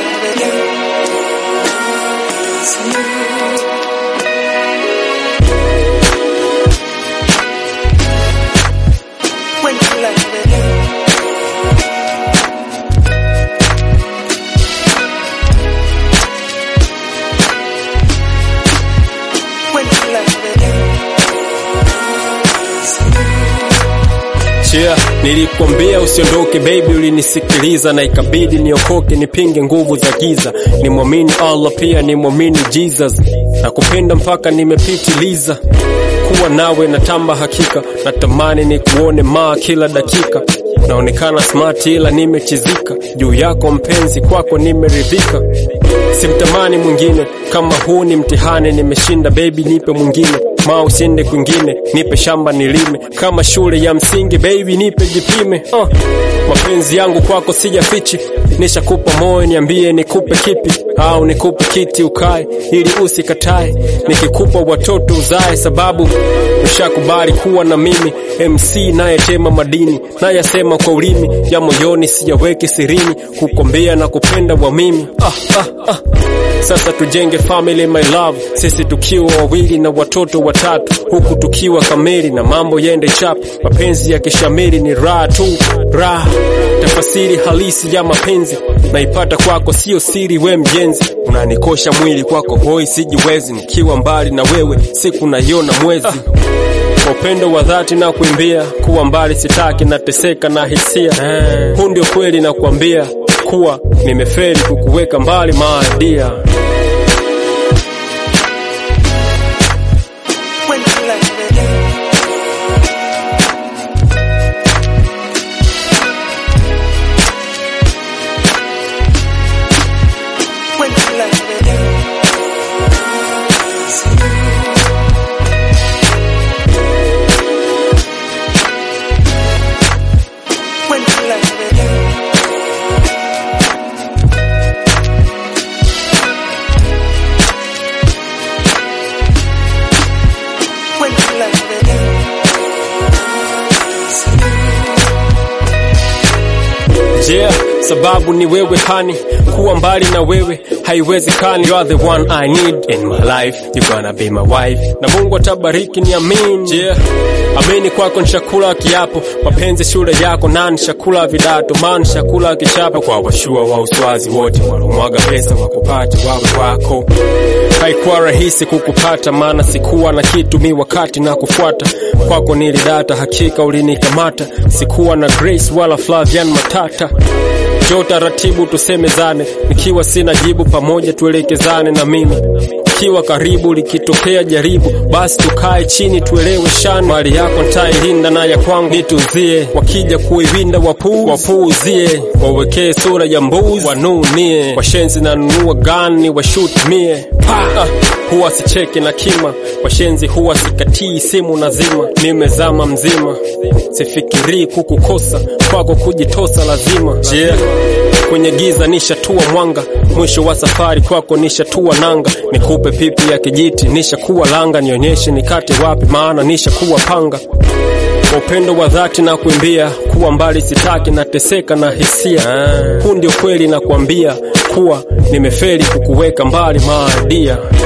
Yeah, nilikwambia usiondoke baby, ulinisikiliza na ikabidi niokoke, nipinge nguvu za giza, nimwamini Allah pia nimwamini Jesus, na kupenda mpaka nimepitiliza. Kuwa nawe natamba hakika, natamani ni kuone maa kila dakika, naonekana smart ila nimechizika, juu yako mpenzi, kwako nimeridhika, simtamani mwingine kama huu ni mtihani, nimeshinda baby, nipe mwingine ma usiende kwingine, nipe shamba nilime kama shule ya msingi baby, nipe jipime. Uh, mapenzi yangu kwako sijafichi, nishakupa moyo, niambie nikupe kipi, au nikupe kiti ukae ili usikatae, nikikupa watoto uzae, sababu ushakubali kuwa na mimi. MC nayetema madini nayasema kwa ulimi ya moyoni, siyaweke sirini, kukombea na kupenda wa mimi ah, ah, ah. Sasa tujenge family my love, sisi tukiwa wawili na watoto watatu, huku tukiwa kamili na mambo yende chap. Mapenzi ya kishamiri ni raha tu, raha. Tafasiri halisi ya mapenzi naipata kwako, sio siri, we mjenzi. Unanikosha mwili kwako hoi, sijiwezi nikiwa mbali na wewe, siku naiona mwezi kwa upendo wa dhati na kuimbia, kuwa mbali sitaki, nateseka na hisia. Huu ndio kweli na kuambia kuwa nimeferi kukuweka mbali maadia. Yeah, sababu ni wewe hani, kuwa mbali na wewe haiwezekani. You are the one I need in my life, you gonna be my wife, na Mungu atabariki ni amin. Yeah, amini kwako nishakula kiapo, mapenzi shule yako na nishakula vidato, maana nishakula kichapo kwa washua wa uswazi wote walomwaga pesa wakupate wawe wako. Haikuwa rahisi kukupata, maana sikuwa na kitu mi wakati na kufuata kwako nilidata, hakika ulinikamata, sikuwa na Grace wala Flavian Matata. Jo taratibu tusemezane, nikiwa sina jibu, pamoja tuelekezane na mimi kiwa karibu, likitokea jaribu, basi tukae chini tuelewe shani. Mali yako ntailinda na ya kwangu nituzie, wakija kuiwinda wapu wapuuzie, wawekee sura ya mbuzi wanunie, washenzi nanunua gani washutumie ah, huwa sicheki na kima, washenzi huwa sikatii simu nazima, nimezama mzima, sifikirii kukukosa, kwako kujitosa lazima yeah. Kwenye giza nishatua mwanga, mwisho wa safari kwako nishatua nanga, nikupe pipi ya kijiti nishakuwa langa, nionyeshe nikate wapi, maana nishakuwa panga kwa upendo wa dhati na kuimbia, kuwa mbali sitaki, nateseka na hisia. Huu ndio kweli na kuambia kuwa nimefeli kukuweka mbali maadia.